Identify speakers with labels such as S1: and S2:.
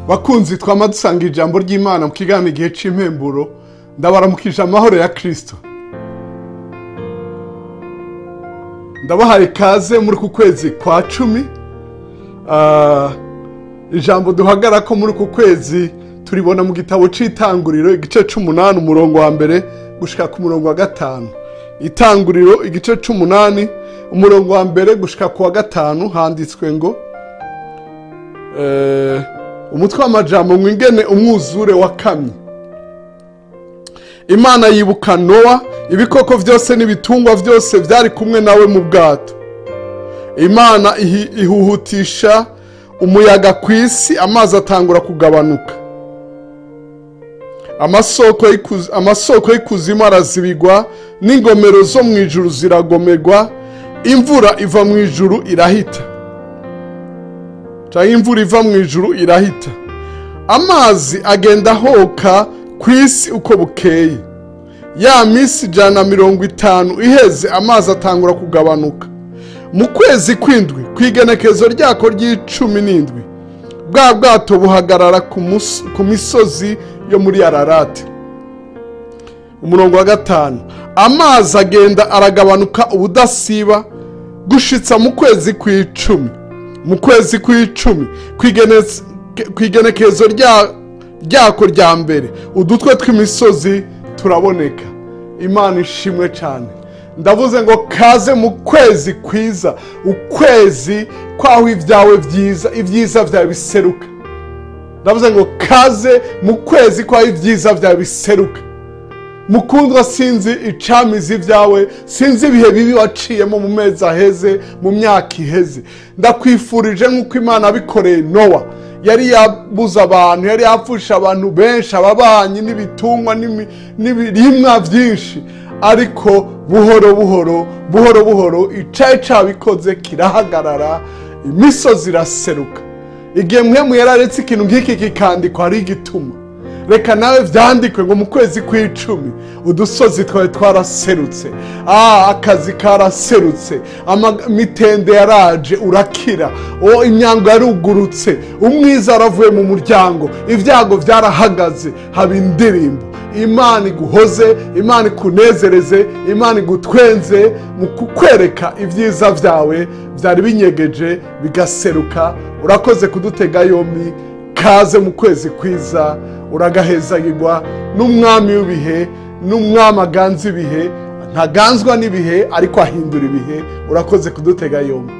S1: bakunzi twama dusanga ijambo ry'imana mu kiganiro igihe cy'impemburo ndabaramukije amahoro ya kirisito ndabahaye ikaze muri ku kwezi kwa cumi Ah, ijambo duhagara ko muri uku kwezi turibona mu gitabo cy'itanguriro igice c'umunani umurongo wa mbere gushika ku murongo wa gatanu itanguriro igice c'umunani umurongo wa mbere gushika ku wa gatanu handitswe ngo eh, umutwe w'amajambo mwingene umwuzure wakamye imana yibuka nowa ibikoko byose n'ibitungwa byose byari kumwe nawe mu bwato imana ihi- ihuhutisha umuyaga ku isi amazi atangura kugabanuka amasoko y'ikuzi- amasoko y'ikuzimu arazibigwa n'ingomero zo mu ijuru ziragomerwa imvura iva mu ijuru irahita cyangwa imvura iva mu ijuru irahita amazi agenda ahoka ku isi uko bukeye ya minsi ijana na mirongo itanu iheze amazi atangura kugabanuka mu kwezi kw'indwi ku igenekezo ryako ry'icumi n'indwi bwa bwato buhagarara ku mus- ku misozi yo muri ararati umurongo wa gatanu amazi agenda aragabanuka ubudasiba gushitsa mu kwezi kw'icumi mu kwezi kw'icumi ku igene- ku igenekezo rya- ryako rya mbere udutwe tw'imisozi turaboneka imana ishimwe cyane ndavuze ngo kaze mu kwezi kwiza ukwezi kwaho ibyawe byiza ibyiza byawe biseruka ndavuze ngo kaze mu kwezi kwaho ibyiza byawe biseruka mukundwa sinzi icamizi ibyawe sinzi ibihe bibi waciyemo mu mezi aheze mu myaka iheze ndakwifurije nk'uko imana yabikoreye nowa yari yabuze abantu yari yapfusha abantu benshi ababanyi n'ibitungwa n'imi- n'ibirimwa byinshi ariko buhoro buhoro buhoro buhoro icyayi cyabikoze kirahagarara imisozi iraseruka igihe mwe yararetse ikintu nk'iki kikandikwa ari igituma reka nawe byandikwe ngo mu kwezi kw'icumi udusozi twawe twaraserutse ah akazi karaserutse imitende yaraje urakira o imyango yarugurutse umwiza waravuye mu muryango ibyago byarahagaze haba indirimbo imana iguhoze imana ikunezereze imana igutwenze mu kukwereka ibyiza byawe byari binyegeje bigaseruka urakoze kudutega yombi kaze mu kwezi kwiza uragahezagirwa n'umwami w'ibihe n'umwami aganza ibihe ntaganzwa n'ibihe ariko ahindura ibihe urakoze kudutega yombi